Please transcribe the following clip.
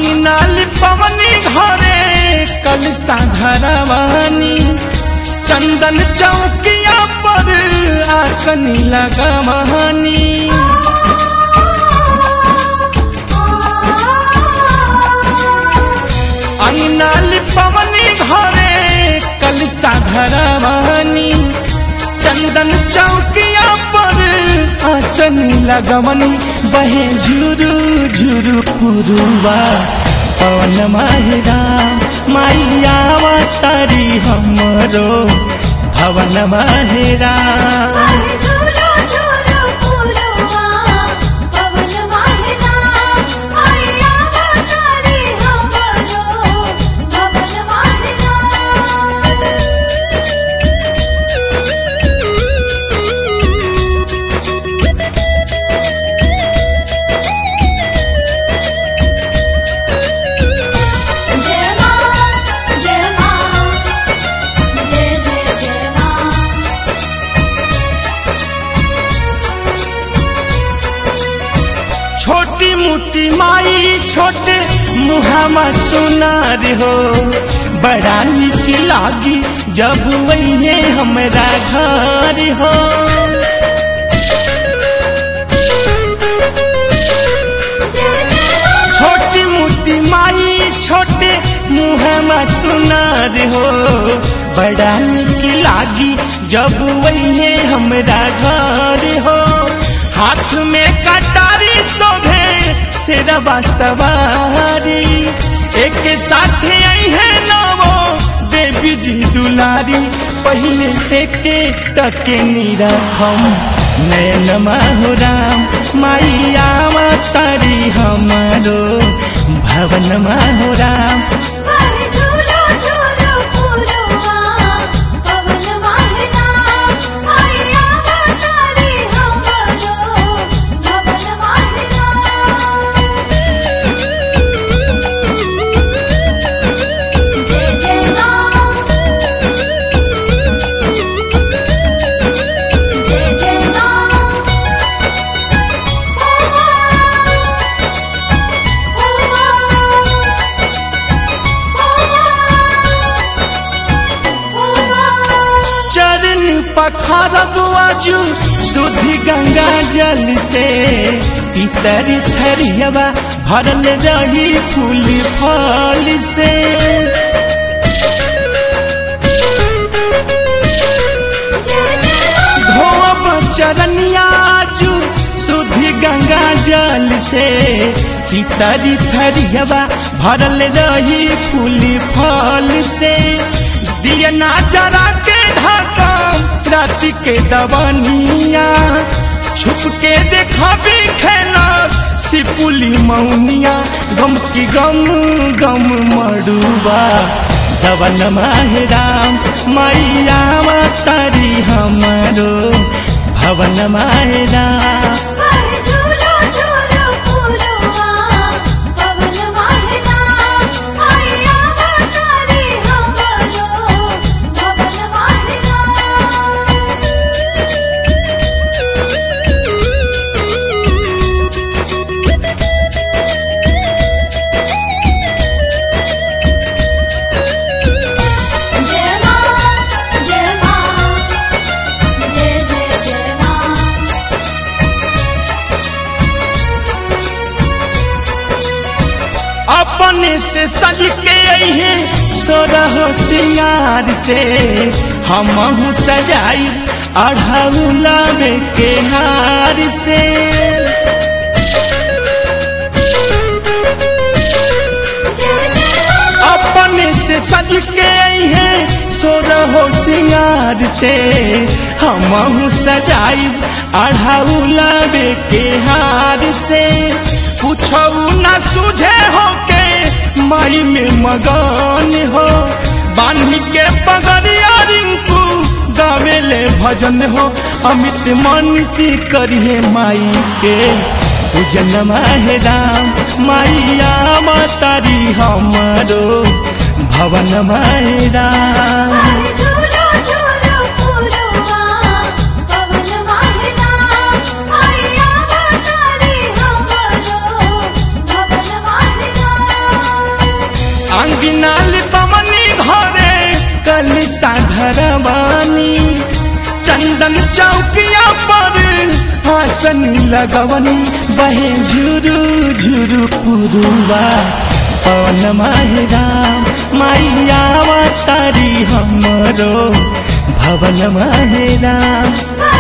अंगनाली पवनी घरे कल साधरवानी चंदन चौकिया पर आसनी लगवानी अंगनाली पवनी घरे कल साधरवानी चंदन चौकिया पर आसनी लगवनी बहे झुरु झुरु पुरुवा पवन माहिरा माइया तारी हमरो भवन माहिरा झूलो झूलो फूलवा पवन वाहिना आया बतारी हमरो भवन वाहिना जय मां जय मां जय जय जय मां छोटी मोटी माई छोटे मुहामा सुनार हो बड़ा निक लागी जब वही हमरा घर हो जय जय मां छोटी मोटी माई छोटे मुहामा सुनार हो बड़ा निक लागी जब वही हमरा घर हो हाथ में कटारी शोभे सिरवा सवारी एक साथ आई है नवो देवी जी दुलारी पहले एके टके निरखम नयन माहुराम माइया तारी हमारो भवन माहुराम वाहे झूलो झूलो फूलवा पवन वाहिना आया बतारी हमरो भवन वाहिना जय जय मां जय जय मां ओ चरण पखारब आजू शुद्धि गंगा जल से इतर थरियवा भरल रही फूल फल से धोब चरनिया आजू शुद्धि गंगा जल से इतरी थरियवा भरल रही फूल फल से दियना जरा के ढाका राति के दवनिया छुप के देखा भी खेला सिपुली मौनिया गम की गम गम मड़ुआ दवन माहेराम मैया तारी हमारो भवन माहेराम वाहे झूलो झूलो फूलवा पवन वाहिना आया बतारी हमरो भवन वाहिना जय मां जय मां जय जय जय मां अपने से सज के अहे सोरह सिंगार से हम सजाई अढ़ौला के हार से जय जय मां अपने से सज के अहे सोरह सिंगार से हम सजाई अढ़ौला के हार से कुछो न सूझे हो के माई में मगन हो बान्ही के पगड़िया रिंकू गावेले भजन हो अमित मनीषी करिए माई के पूजन माहे राम माइया मातारी हमारो भवन माहे राम वाहे झूलो झूलो फूलवा पवन वाहिना आया बतारी हमरो भवन वाहिना अंगिनाल पवनी घरे कल साधरवानी चंदन चौकिया पर हासन लगवनी बहे झुरु झुरु पुरुवा पवन माहेराम माइया तारी हमरो भवन माहेराम मा